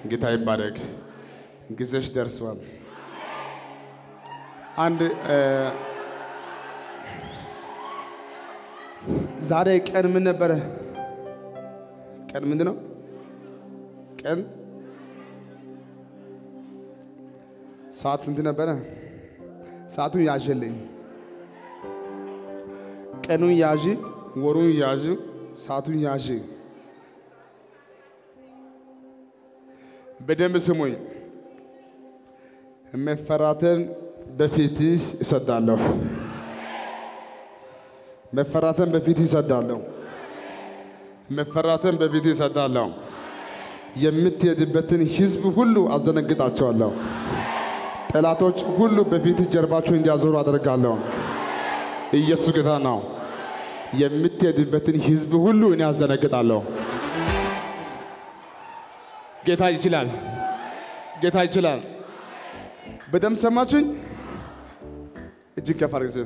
ጌታ ይባረክ። ጊዜሽ ደርሷል። አንድ እ፣ ዛሬ ቀን ምን ነበረ? ቀን ምንድን ነው? ቀን ሰዓት ስንት ነበረ? ሰዓቱን ያዥልኝ። ቀኑን ያዥ፣ ወሩን ያዥ፣ ሰዓቱን ያዥ። በደንብ ስሙኝ። መፈራትን በፊትህ እሰዳለሁ። መፈራትን በፊትህ እሰዳለሁ። መፈራትን በፊትህ እሰዳለሁ። የምትሄድበትን ሕዝብ ሁሉ አስደነግጣቸዋለሁ። ጠላቶች ሁሉ በፊትህ ጀርባቸው እንዲያዞሩ አደርጋለሁ። ኢየሱስ ጌታ ነው። የምትሄድበትን ሕዝብ ሁሉ እኔ አስደነግጣለሁ። ጌታ ይችላል። ጌታ ይችላል። በደንብ ሰማችሁኝ? እጅግ ከፍ አድርግ።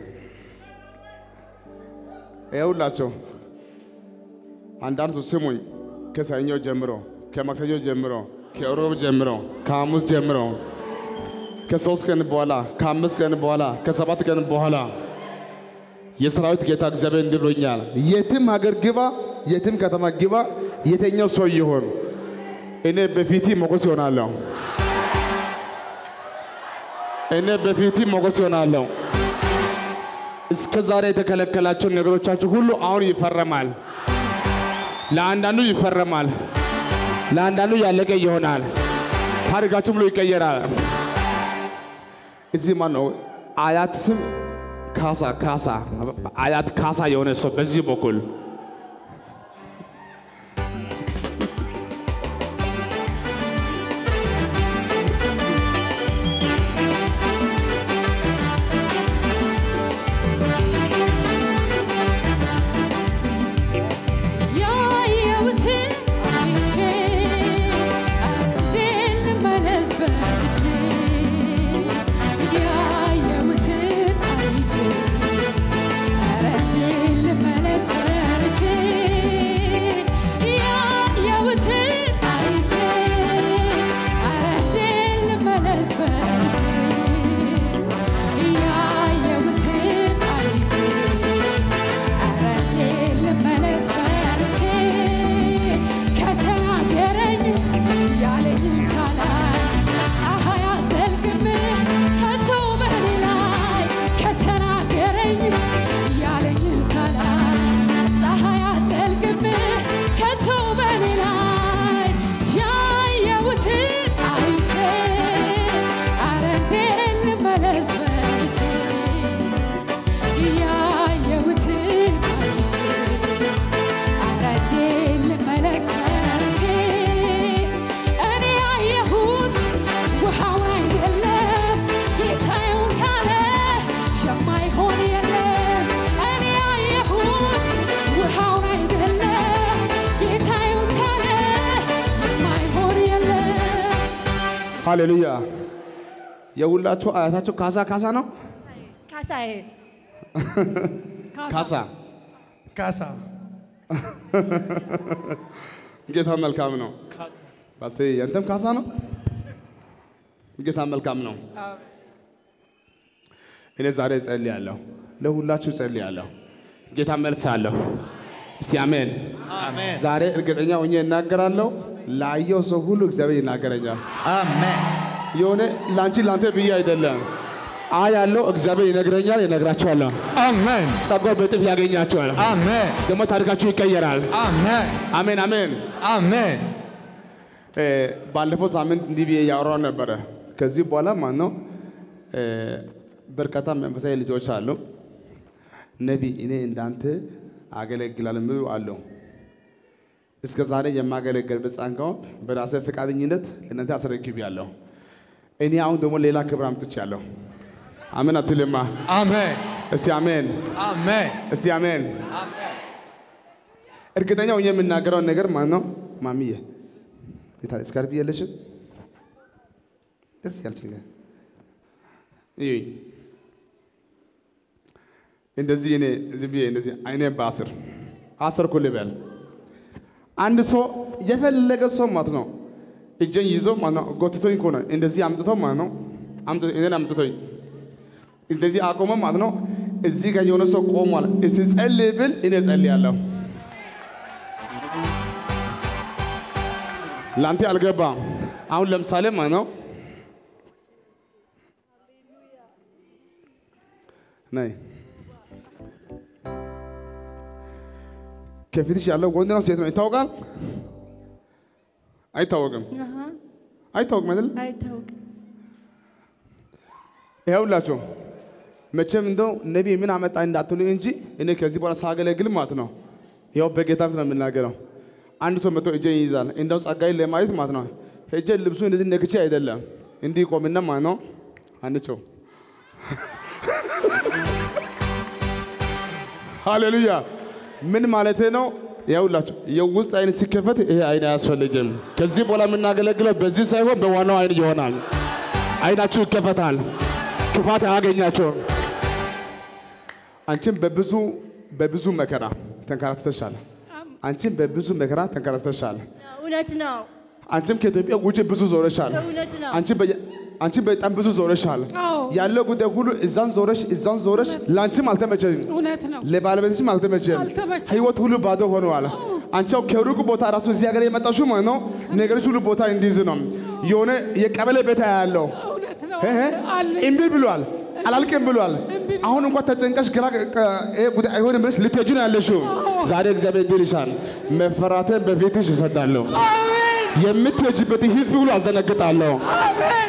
ይኸውላቸው አንዳንድ ሰው ስሙኝ፣ ከሰኞ ጀምሮ፣ ከማክሰኞ ጀምሮ፣ ከሮብ ጀምሮ፣ ከሐሙስ ጀምሮ፣ ከሶስት ቀን በኋላ፣ ከአምስት ቀን በኋላ፣ ከሰባት ቀን በኋላ የሰራዊት ጌታ እግዚአብሔር እንዲህ ብሎኛል። የትም ሀገር ግባ፣ የትም ከተማ ግባ፣ የተኛው ሰው ይሆን እኔ በፊት ሞገስ ይሆናለሁ። እኔ በፊት ሞገስ ይሆናለሁ። እስከ ዛሬ የተከለከላቸው ነገሮቻችሁ ሁሉ አሁን ይፈረማል። ለአንዳንዱ ይፈረማል፣ ለአንዳንዱ ያለቀ ይሆናል። ታሪካችሁ ብሎ ይቀየራል። እዚህ ማን ነው አያት ስም ካሳ ካሳ አያት ካሳ የሆነ ሰው በዚህ በኩል ያየሁትን አይቼ አንዴን ልመለስ በልቼ ያየሁትን አይቼ ኧረ እንዴን ልመለስ በልቼ ያየሁትን አይቼ ኧረ እንዴን ልመለስ በልቼ ያየሁትን አይቼ ኧረ እንዴት ልመለስ በልቼ ከተናገረኝ ያለኝን ሳላይ ፀሐይ አትጠልቅም ከቶ በእኔ ላይ ከተናገረኝ ያለኝን ሳላይ ፀሐይ አትጠልቅም ከቶ በእኔ ላይ ያየሁትን አይቼ ኧረ እንዴት ልመለስ በልቼ ያየሁትን አይቼ ኧረ እንዴት ልመለስ በልቼ እኔ ያየሁት ውሃውን አይደለም ጌታዬውን ካለ የማይሆን የለም እኔ ያየሁት ውሃውን አይደለም ጌታዬውን ካለ የማይሆን የለም ሃሌሉያ። የሁላችሁ አያታችሁ ካሳ ካሳ ነው። ካሳዬ ካሳ ካሳ ጌታ መልካም ነው። ፓስተር ያንተም ካሳ ነው። ጌታ መልካም ነው። እኔ ዛሬ እጸልያለሁ፣ ለሁላችሁ እጸልያለሁ። ጌታ መልስ አለሁ። እስቲ አሜን። አሜን ዛሬ እርግጠኛ ሆኜ እናገራለሁ። ላየው ሰው ሁሉ እግዚአብሔር ይናገረኛል። አሜን የሆነ ላንቺ ላንተ ብዬ አይደለም። አ ያለው እግዚአብሔር ይነግረኛል፣ ይነግራቸዋለሁ። አሜን ጸጋው በጥፍ ያገኛቸዋል። አሜን ደግሞ ታሪካችሁ ይቀየራል። አሜን አሜን አሜን። አሜን እ፣ ባለፈው ሳምንት እንዲህ ብዬ ያወራው ነበረ። ከዚህ በኋላ ማን ነው እ፣ በርካታ መንፈሳዊ ልጆች አሉ። ነቢ እኔ እንዳንተ አገለግላለሁ የሚሉ አሉ። እስከ ዛሬ የማገለገልበት ጸጋውን በራሴ ፈቃደኝነት ለእናንተ አስረክቤያለሁ። እኔ አሁን ደግሞ ሌላ ክብር አምጥቻለሁ። አሜን አትልማ? አሜን እስቲ አሜን፣ አሜን እስቲ አሜን። እርግጠኛ ሆኜ የምናገረውን ነገር ማን ነው? ማሚዬ የታለ ስካርፒ የለሽም? ደስ ያለች ነገር እዩኝ። እንደዚህ እኔ ዝም ብዬ እንደዚህ አይኔን በአስር አስር ኩል በል አንድ ሰው የፈለገ ሰው ማለት ነው እጄን ይዞ ማለት ነው ጎትቶኝ እኮ ነው እንደዚህ አምጥቶ ማለት ነው አምጥቶ እኔን አምጥቶኝ እንደዚህ አቆመ ማለት ነው። እዚህ ጋር የሆነ ሰው ቆሟል። እስቲ ጸልይ ብል እኔ ጸልያለሁ። ለአንተ አልገባም። አሁን ለምሳሌ ማለት ነው ነይ ከፊትሽ ያለው ወንድ ነው ሴት ነው ይታወቃል? አይታወቅም። አሃ፣ አይታወቅም አይደል? አይታወቅም። ይኸውላችሁ መቼም እንደው ነቢይ ምን አመጣ እንዳትሉ እንጂ እኔ ከዚህ በኋላ ሳገለግል ማለት ነው ያው በጌታ ፊት ነው የምናገረው። አንድ ሰው መጥቶ እጄን ይይዛል እንደው ጸጋዬን ለማየት ማለት ነው ሄጄ ልብሱ እንደዚህ ነክቼ አይደለም እንዲህ ቆምና ማለት ነው አንቸው ሃሌሉያ ምን ማለት ነው? ያውላችሁ የውስጥ አይን ሲከፈት ይሄ አይን አያስፈልግም። ከዚህ በኋላ የምናገለግለው በዚህ ሳይሆን በዋናው አይን ይሆናል። አይናችሁ ይከፈታል። ክፋት አያገኛቸውም። አንቺም በብዙ በብዙ መከራ ተንከራትተሻል። አንቺም በብዙ መከራ ተንከራትተሻል። እውነት ነው። አንቺም ከኢትዮጵያ ውጭ ብዙ ዞረሻል። እውነት ነው። አንቺ በየ- አንቺ በጣም ብዙ ዞረሻል። አዎ ያለው ጉዳይ ሁሉ እዛን ዞረሽ እዛን ዞረሽ ለአንቺም አልተመቸኝም። እውነት ነው። ለባለቤትሽም አልተመቸም። አልተመቸም። ህይወት ሁሉ ባዶ ሆነዋል። አንቺው ከሩቅ ቦታ ራሱ እዚህ ሀገር የመጣሽው ማለት ነው ነገሮች ሁሉ ቦታ እንዲይዝ ነው። የሆነ የቀበሌ ቤት ያለው እውነት ነው። እህ፣ አለኝ። እምቢ ብሏል፣ አላልቅም ብሏል። አሁን እንኳን ተጨንቀሽ ግራ ቅ- ይሄ ጉዳይ አይሆንም ብለሽ ልትሄጂ ነው ያለሽው። ዛሬ እግዚአብሔር እንዲህ ይልሻል፣ መፈራትን በፊትሽ እሰዳለሁ፣ አሜን የምትሄጂበት ህዝብ ሁሉ አስደነግጣለሁ። አሜን።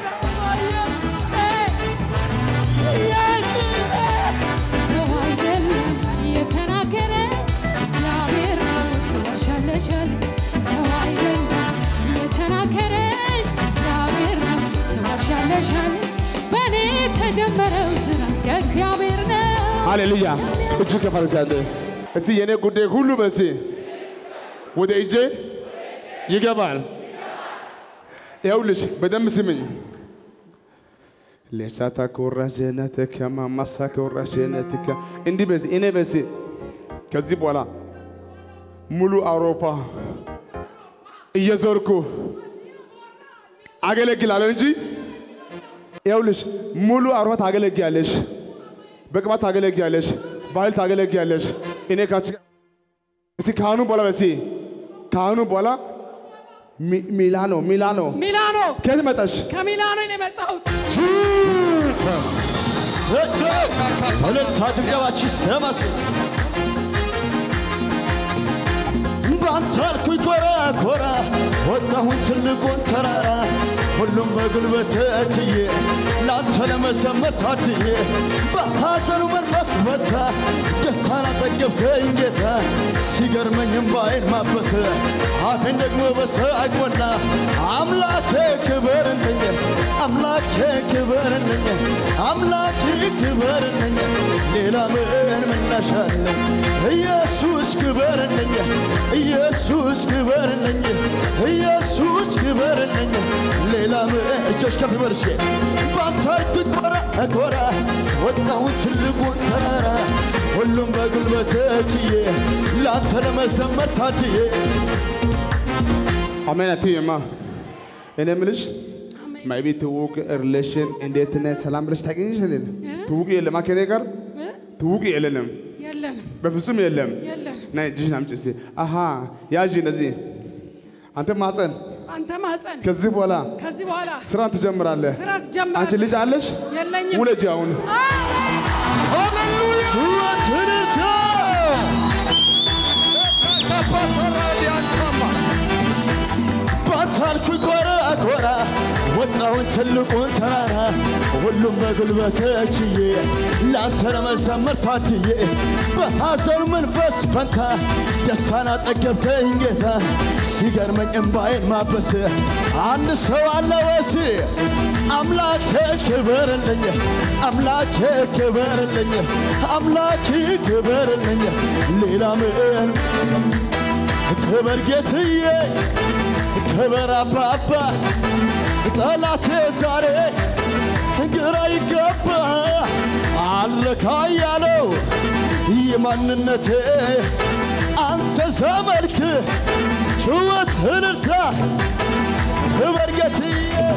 ሰው አይደለም የተናገረ እግዚአብሔር ነው ትዋሻለሽ አለ። ሰው አይደለም የተናገረ እግዚአብሔር ነው ትዋሻለሽ አለ። በእኔ የተጀመረው ስራ የእግዚአብሔር ነው። ሃሌሉያ! እጅ ከፈረስ ያለ እስቲ የኔ ጉዳይ ሁሉ በሲ ወደ እጄ ይገባል። ይኸውልሽ በደንብ ስምኝ። ሌቻታ ኮራጀነትከ ማማሳ ኮራጀነትከ እንዲህ በዚህ እኔ በዚህ ከዚህ በኋላ ሙሉ አውሮፓ እየዞርኩ አገለግላለሁ እንጂ ይኸውልሽ ሙሉ አውሮፓ ታገለግያለሽ። በቅባት ታገለግያለሽ፣ በኃይል ታገለግያለሽ። እኔ ካንቺ ጋር እስኪ ካህኑ በኋላ በሲ ካህኑ በኋላ ሚ- ሚላኖ ሚላኖ ሚላኖ ከየት መጣሽ? ከሚላኖ ነው የመጣሁት። እልልታ ጭብጨባችሁ ይሰማስ ባንተ አልኩኝ ኮራ ኮራ ወጣሁኝ ትልቁን ተራራ ሁሉም በጉልበት ችዬ ላንተ ለመሰመር ታድዬ በሐዘኑ መንፈስ ፈታ ደስታን አጠገብከኝ ጌታ ሲገርመኝ እምባዬን ማበሰ አፌን ደግሞ በሳቅ ሞላ አምላኬ ክበርልኝ አምላኬ ክበርልኝ አምላኬ ክበርልኝ ሌላ ምን ምላሽ አለኝ ኢየሱስ ክበርልኝ ኢየሱስ ክበርልኝ ኢየሱስ ክበርልኝ ሌላ ምን እጆች ከፍ ይበሉ እስኪ ባንተ አልኩኝ ኮራ ኮራ ወጣሁን ትልቁን ተራራ ሁሉም በጉልበት ችዬ ላንተ ለመዘመር ታድዬ አሜን አትይማ። እኔ የምልሽ ማይቢ ትውውቅ ሪሌሽን እንዴት ነህ ሰላም ብለሽ ታገኝሽ የለን ትውውቅ የለም ከኔ ጋር ትውውቅ የለንም፣ የለንም በፍጹም የለም። የለንም። ናይ እጅሽን አምጪ እስኪ። አሃ ያዥ እንደዚህ አንተ ማፀን አንተ ማፀን ከዚህ በኋላ ከዚህ በኋላ ስራን ትጀምራለህ። ስራ አንቺ ትጀምራለህ። ልጅ አለሽ? የለኝም። ውለጂ አሁን ጩኸት እልልታ ባታልኩኝ ኮራ ኮራ ወጣሁን ትልቁን ተራራ ሁሉም በጉልበት ችዬ ላንተ ለመዘመር ታድዬ በሐዘኑ መንፈስ ፈንታ ደስታን አጠገብከኝ ጌታ ሲገርመኝ እምባዬን ማበስ አንድ ሰው አለ ወሲ አምላኬ ክበርልኝ አምላኬ ክበርልኝ አምላኬ ክበርልኝ ሌላ ምን ክበር ጌትዬ ክበር አባባ ጠላቴ ዛሬ ግራ ይገባ አለካ ያለው የማንነቴ አንተ ዘመልክ ጩኸት እልልታ ክበር ጌትዬ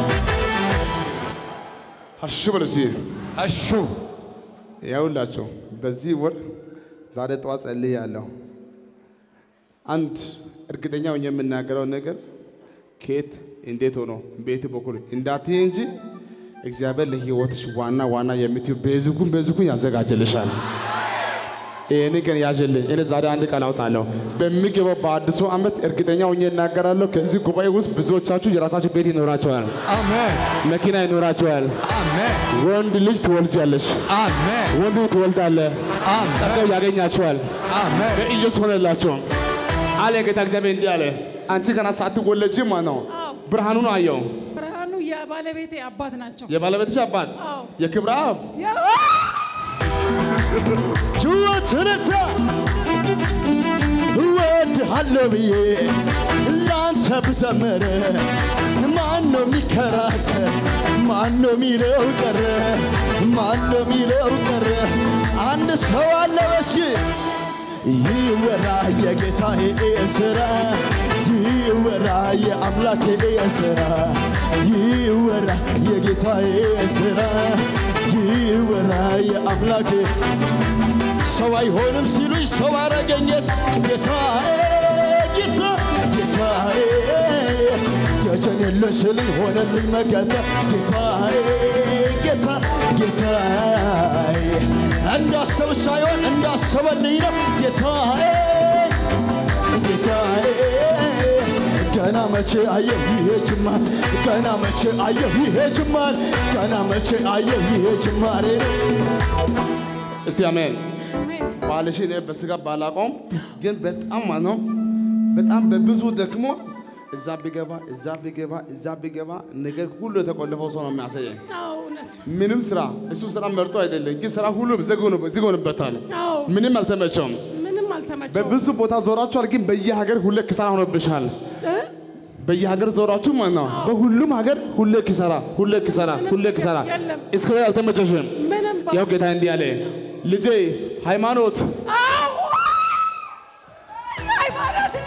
አሹ በሉ እስኪ አሹ ያውላቸው በዚህ ወር ዛሬ ጠዋት ጸልያለሁ። አንድ እርግጠኛ ሆኜ የምናገረው ነገር ከየት እንዴት ሆኖ ቤት በኩል እንዳትይ እንጂ እግዚአብሔር ለሕይወትሽ ዋና ዋና የምትዩ ቤዝኩን ቤዝኩን ያዘጋጅልሻል። ይህን ቀን ያዥልኝ። እኔ ዛሬ አንድ ቃል አውጣለሁ። በሚገባው በአዲሱ ዓመት እርግጠኛ ሆኜ እናገራለሁ። ከዚህ ጉባኤ ውስጥ ብዙዎቻችሁ የራሳችሁ ቤት ይኖራቸዋል፣ አሜን መኪና ይኖራቸዋል። አሜን ወንድ ልጅ ትወልጃለሽ፣ አሜን ወንድ ልጅ ትወልዳለህ። አሜን ጸጋው ያገኛቸዋል። አሜን በኢየሱስ ሆነላቸው አለ ጌታ እግዚአብሔር እንዲህ አለ። አንቺ ገና ሳትወለጂ ማለት ነው አዎ ብርሃኑን አየው። ብርሃኑ የባለቤቴ አባት ናቸው። የባለቤትሽ አባት አዎ የክብረ አብ ያ- ጩኸት እልልታ እወድሃለሁ ብዬ ለአንተ ብዘምር ማን ነው የሚከራከር? ማን ነው የሚለው ቀረ? ማን ነው የሚለው ቀረ? አንድ ሰው አለ በሽ ይወራ የጌታዬ ስራ ይወራ የአምላኬ ስራ ይወራ የጌታዬ ስራ ይወራ የአምላኬ ሰው አይሆንም ሲሉኝ ሰው አረገኘት ጌታዬ ጌታ ጌታዬ ደጀን የለሽ ስልኝ ሆነልኝ መከታ ጌታዬ ጌታ ጌታዬ እንዳሰብ ሳይሆን እንዳሰበልኝ ነው ጌታዬ ጌታዬ ገና መቼ አየሁ ይሄ ጅማር ገና መቼ አየሁ ይሄ ጅማር ገና መቼ አየሁ ይሄ ጅማሬ እስቲ አሜን። አሜን። ባልሽ እኔ በስጋ ባላቆም ግን በጣም ማለት ነው በጣም በብዙ ደክሞ እዛ ቢገባ እዛ ቢገባ እዛ ቢገባ ነገር ሁሉ የተቆለፈው ሰው ነው የሚያሳየኝ። አዎ እውነት ነው። ምንም ስራ እሱ ስራ መርጦ አይደለም፣ ግን ስራ ሁሉ ዝግ ሆኖ- ዝግ ሆኖበታል። አዎ ምንም አልተመቸውም። ምንም አልተመቸውም። በብዙ ቦታ ዞራችኋል፣ ግን በየሀገር ሁሌ ኪሳራ ሆኖብሻል። እ? በየሀገር ዞራችሁ ማለት ነው። በሁሉም ሀገር ሁሌ ኪሳራ፣ ሁሌ ኪሳራ፣ ሁሌ ኪሳራ። የለም። እስከ አልተመቸሽም። ምንም ባ- ያው ጌታ እንዲህ አለ፣ ልጄ ሃይማኖት አዎ ሃይማኖት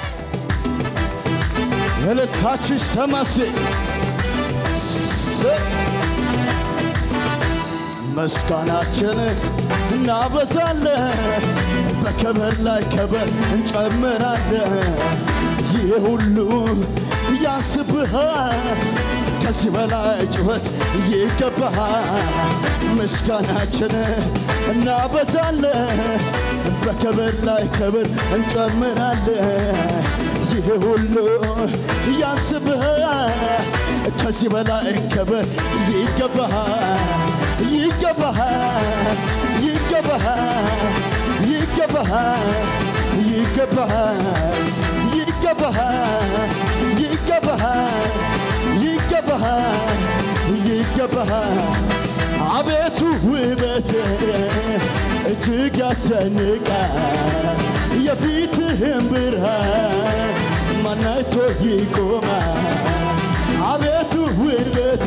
እልልታችን ሰማሴ ምስጋናችን እናበዛለን በከበር ላይ ከበር እንጨምራለን ይህ ሁሉ ያንስብሃል ከዚህ በላይ ጩኸት ይገባሃል ምስጋናችን እናበዛለን በከበር ላይ ከበር እንጨምራለን ይህ ሁሉ ያንስብሃል ከዚህ በላይ ክብር ይገባሃል ይገባሃል ይገባሃል ይገባሃል ይገባሃል ይገባሃል ይገባሃል ይገባሃል ይገባሃል አቤቱ ውበት እጅግ ያስጨንቃል የፊትህን ብርሃን ማናይቶ ይቆማል አቤቱ ውበት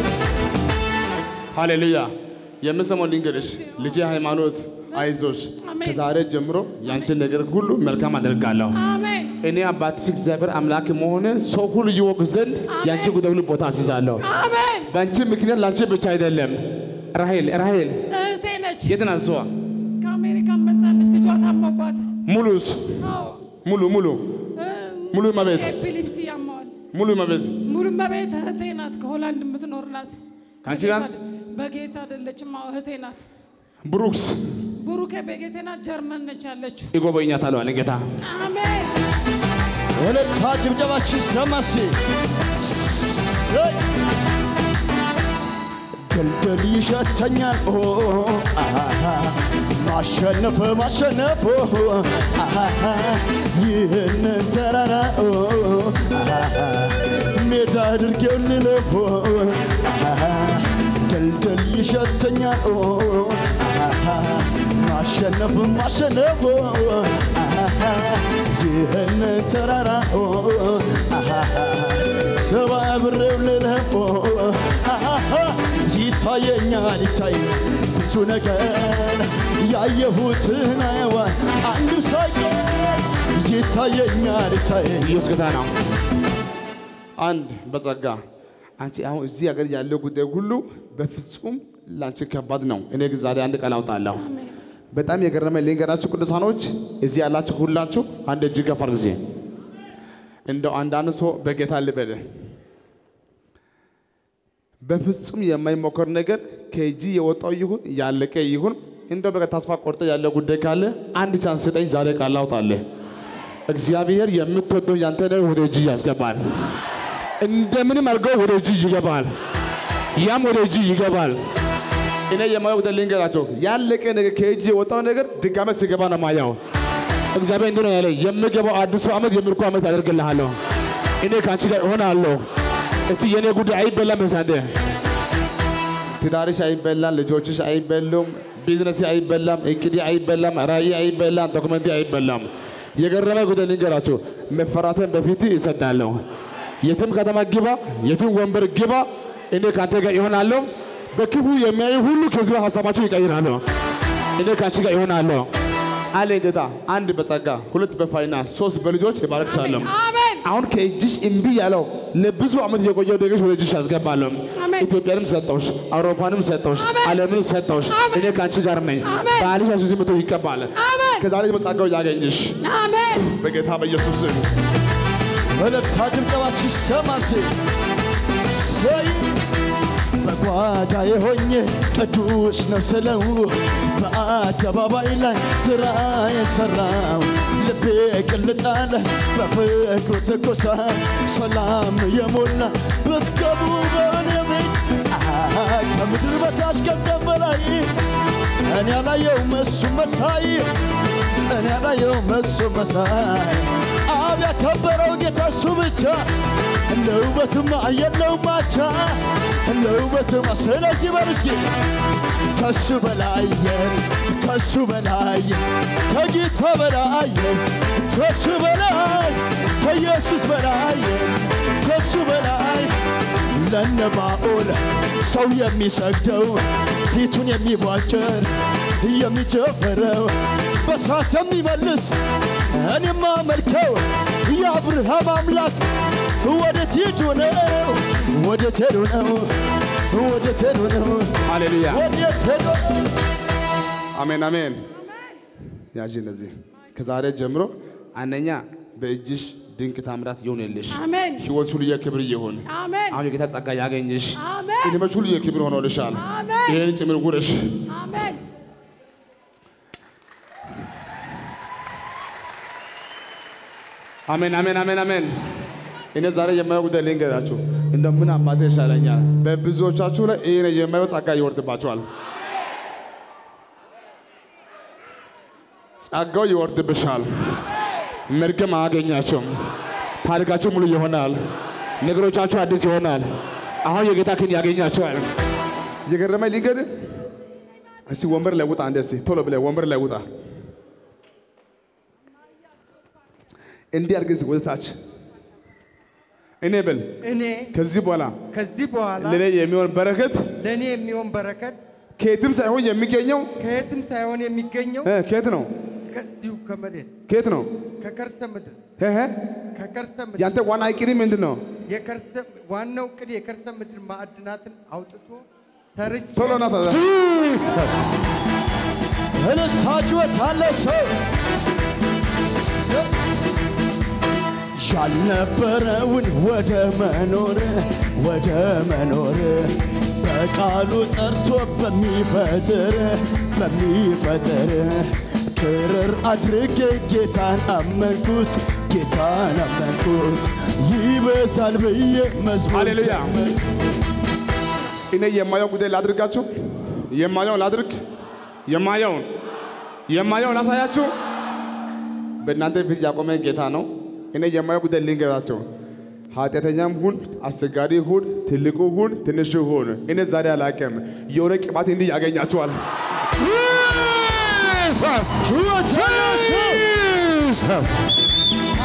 ሃሌሉያ። የምሰማው ልንገርሽ ልጄ ሃይማኖት አይዞሽ፣ አሜን። ከዛሬ ጀምሮ ያንቺን ነገር ሁሉ መልካም አደርጋለሁ። አሜን እኔ አባትሽ እግዚአብሔር አምላክ መሆነ ሰው ሁሉ ይወቅ ዘንድ ያንቺ ጉዳይ ሁሉ ቦታ አስይዛለሁ። አሜን። በአንቺ ምክንያት ለአንቺ ብቻ አይደለም። ራሄል ራሄል እህቴ ነች። የት ናት እሷ? ከአሜሪካን መጣለች። ልጇ ታሞባት። ሙሉስ አዎ ሙሉ ሙሉ እ፣ ሙሉ መቤት ኤፒሊፕሲ ያማዋል። ሙሉ መቤት ሙሉ መቤት እህቴ ናት። ከሆላንድ የምትኖር ናት። ከአንቺ ጋር በጌታ አይደለችም። አዎ እህቴ ናት። ብሩክስ ብሩኬ በጌቴ ናት። ጀርመን ነች ያለችው። ይጎበኛታል አለ ጌታ። አሜን እልልታ ጭብጨባችን ሰማሴ ድልድል ይሸተኛል ኦ አሃ፣ ማሸነፍ ማሸነፍ ኦ አሃ፣ ይህንን ተራራ ኦ አሃ፣ ሜዳ አድርጌው ልለፎ አሃ፣ ድልድል ይሸተኛል ኦ አሃ፣ ማሸነፍ ማሸነፍ ኦ አሃ፣ ይህንን ተራራ ኦ አሃ፣ ሰባብሬው ልለፎ አሃ፣ ይታየኛል ይታይ ብዙ ነገር ያየሁትን አየዋል አንድም ሳይቀር ይታየኛል ይታይ ኢየሱስ ጌታ ነው። አንድ በጸጋ አንቺ አሁን እዚህ ሀገር ያለው ጉዳይ ሁሉ በፍጹም ለአንቺ ከባድ ነው። እኔ ግን ዛሬ አንድ ቃል አውጣለሁ። በጣም የገረመ ልንገራችሁ ቅዱሳኖች፣ እዚህ ያላችሁ ሁላችሁ አንድ እጅ ገፋር ጊዜ እንደው አንዳንድ ሰው በጌታ ልበል በፍጹም የማይሞከር ነገር ከእጅ የወጣው ይሁን ያለቀ ይሁን እንደው በቃ ተስፋ ቆርጠ ያለ ጉዳይ ካለ አንድ ቻንስ ስጠኝ። ዛሬ ቃል አውጣለህ። እግዚአብሔር የምትወደው ያንተ ነገር ወደ እጅ ያስገባል። እንደምንም አድርገው ወደ እጅ ይገባል። ያም ወደ እጅ ይገባል። እኔ የማየው ጉዳይ ልንገራቸው። ያለቀ ነገር ከእጅ የወጣው ነገር ድጋሜ ሲገባ ነው ማያው። እግዚአብሔር እንዲህ ነው ያለ፣ የምገባው አዲሱ ዓመት የምርኮ ዓመት ያደርግልሃለሁ። እኔ ከአንቺ ጋር እሆናለሁ። እስቲ የእኔ ጉዳይ አይበላም በሳንደ ትዳርሽ አይበላም፣ ልጆችሽ አይበሉም፣ ቢዝነስ አይበላም፣ እቅድ አይበላም፣ ራእይ አይበላም፣ ዶክመንት አይበላም። የገረመ ጉዳይ ልንገራቸው። መፈራትን በፊት ይሰዳለሁ። የትም ከተማ ግባ፣ የትም ወንበር ግባ፣ እኔ ከአንተ ጋር ይሆናለሁ። በክፉ የሚያዩ ሁሉ ከዚህ ሀሳባቸው ይቀይራሉ። እኔ ከአንቺ ጋር ይሆናለሁ አለ ጌታ። አንድ በጸጋ ሁለት በፋይናንስ ሶስት በልጆች ይባረክሻለሁ። አሜን አሁን ከእጅሽ እምቢ ያለው ለብዙ ዓመት የቆየው ነገሮች ወደ እጅሽ አስገባለሁ። አሜን። ኢትዮጵያንም ሰጠውሽ፣ አውሮፓንም ሰጠውሽ፣ አሜን። ዓለምንም ሰጠውሽ። አሜን። እኔ ከአንቺ ጋር ነኝ። አሜን። ባልሽ አሱዚ መቶ ይቀባል። አሜን ከዛሬ በጸጋው ያገኝሽ አሜን በጌታ በኢየሱስ ስም። እልልታ ጭብጨባችሁ ይሰማስ ሰይ በጓዳዬ ሆኜ ቅዱስ ነው ስለው በአደባባይ ላይ ስራ የሰራው ልቤ ቅልጣለ በፍቅሩ ትኩሳ ሰላም የሞላ ብትገቡ በእኔ ቤት አሃ፣ ከምድር በታች ከዚያም በላይ እኔ ያላየውም እሱ መሳይ እኔ ያላየውም እሱ መሳይ አብ ያከበረው ጌታ እሱ ብቻ እንደ ውበትማ የለውም አቻ እንደ ውበትማ ስለዚህ በርስጌ ከሱ በላይ ከሱ በላይ ከጌታ በላይ ከሱ በላይ ከኢየሱስ በላይ ከሱ በላይ ለነባኦል ሰው የሚሰግደው ፊቱን የሚቧጭር የሚጨፍረው በሳት የሚመልስ እኔማ መልከው የአብርሃም አምላክ ወዴት ሄዱ ነው? ወዴት ሄዱ ነው? ወዴት ሄዱ ነው? ሃሌሉያ ወዴት ሄዱ ነው? አሜን አሜን። ያዥ እነዚህ ከዛሬ ጀምሮ አንደኛ በእጅሽ ድንቅ ታምራት ይሆንልሽ። አሜን ሕይወት ሁሉ የክብር ይሁን። አሜን አሁን የጌታ ጸጋ ያገኝሽ። አሜን ዕድሜሽ ሁሉ የክብር ሆኖልሻል። አሜን ይህን ጭምር ጉረሽ። አሜን አሜን አሜን አሜን አሜን። እኔ ዛሬ የማየው ጉዳይ ልንገራችሁ። እንደ ምን አባቴ ይሻለኛል። በብዙዎቻችሁ ላይ ይህ የማየው ጸጋ ይወርድባችኋል። ጸጋው ይወርድብሻል። መርገም አያገኛቸውም። ታሪካችሁ ሙሉ ይሆናል። ነገሮቻችሁ አዲስ ይሆናል። አሁን የጌታ ክን ያገኛቸዋል። የገረመኝ ሊገድ እስቲ ወንበር ላይ ውጣ። አንዴ እስቲ ቶሎ ብለህ ወንበር ላይ ውጣ። እንዲህ አድርግ እስቲ ወደ ታች እኔ ብል እኔ ከዚህ በኋላ ከዚህ በኋላ ለእኔ የሚሆን በረከት ለእኔ የሚሆን በረከት ከየትም ሳይሆን የሚገኘው ከየትም ሳይሆን የሚገኘው እ፣ ከየት ነው? ከዚሁ ከመሬት ከየት ነው? ከከርሰ ምድር እ፣ እ፣ ከከርሰ ምድር ያንተ ዋና እቅድ ምንድን ነው? የከርሰ ዋናው ቅድ የከርሰ ምድር ማዕድናትን አውጥቶ ሰርቼ ቶሎ ና ታዲያ። እልልታችሁ አለ ሰው ያልነበረውን ወደ መኖር ወደ መኖር በቃሉ ጠርቶ በሚፈጥር በሚፈጥር ክርር አድርጌ ጌታን አመንኩት ጌታን አመንኩት ይበዛል ብዬ መዝሙር ሃሌሉያ። ዘመርኩ። እኔ የማየው ጉዳይ ላድርጋችሁ። የማየውን ላድርግ። የማየውን የማየውን ላሳያችሁ። በእናንተ ፊት ያቆመ ጌታ ነው። እኔ የማየው ጉዳይ ልንገራቸው። ኃጢአተኛም ሁን፣ አስቸጋሪ ሁን፣ ትልቁ ሁን፣ ትንሹ ሁን፣ እኔ ዛሬ አላቅም። የሆነ ቅባት እንዲህ ያገኛችኋል። Jesus! ጩኸት ያለው ሰው Jesus!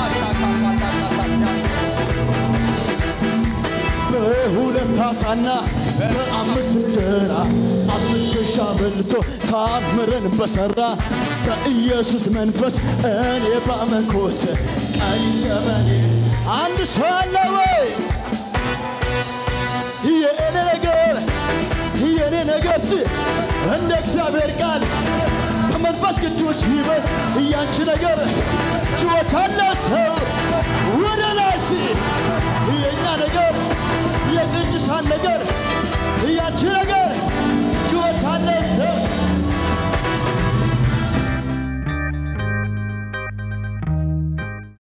በሁለት ዓሣና በአምስት እንጀራ አምስት ሺህ በልቶ ታምርን በሠራ በኢየሱስ መንፈስ እኔ ባመንኩት ቀሪ ዘመኔ አንድ ሰው አለ ወይ? የእኔ ነገር የእኔ ነገር ሲ እንደ እግዚአብሔር ቃል በመንፈስ ቅዱስ ይበል እያንቺ ነገር ችሎታ አለው ሰው ወደ ላይ ሲ የእኛ ነገር የቅዱሳን ነገር እያንቺ